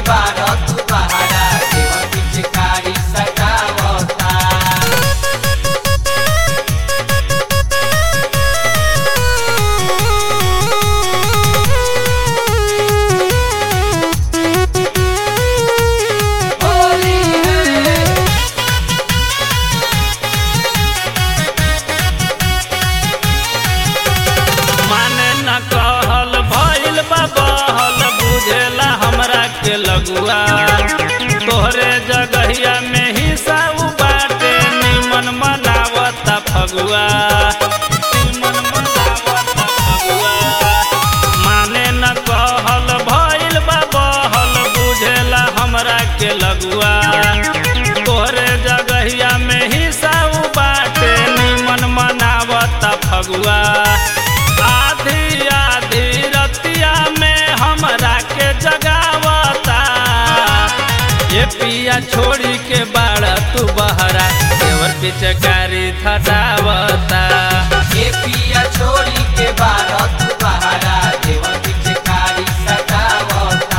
बारह तू बहारा देवर पिचकारी सटावता होली है माने न कहल भइल बा बहल बुझेला हमरा के लगुआ तोहरे जगहिया में हिस्सा उ बाटे निमन मनावता फगुआ निमन मनावता फगुआ माने न कहल भइल बा बहल बुझेला हमरा के लगुआ तोहरे जगहिया में हिस्सा उ बाटे निमन मनावता फगुआ आधी आधी रतिया में हमरा के जगावता ये पिया छोड़ी के बाड़ा तू बहरा देवर पिचकारी थटावता ये पिया छोड़ी के बारह तू बहारा देवर पिचकारी सटावता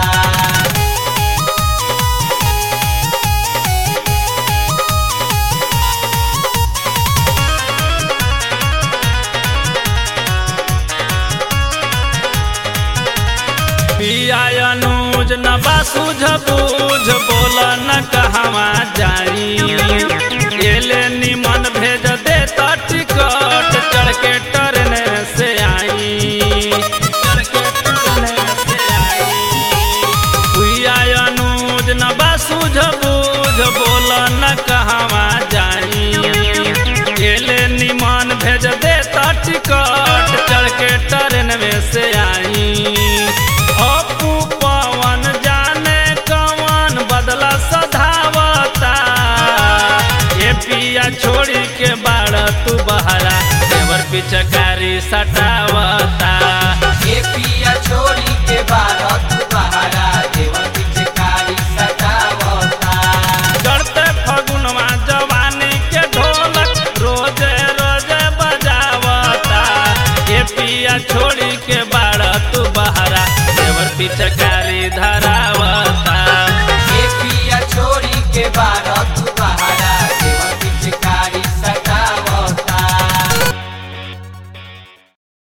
पिया अनुज न बासूझ बूझ बोल न कहवा जाई एले निमन भेज दे त टिकट चढ़ के ट्रेन से आई चढ़ के ट्रेन से आई पिया अनुज न बासूझ बूझ बोल न कहवा जाई एले निमन भेज दे त टिकट चढ़ के ट्रेन में से आई अपू पवन जाने कवन बदला सधावता ये पिया छोड़ी के बाड़ तू बहरा देवर पिचकारी सटावता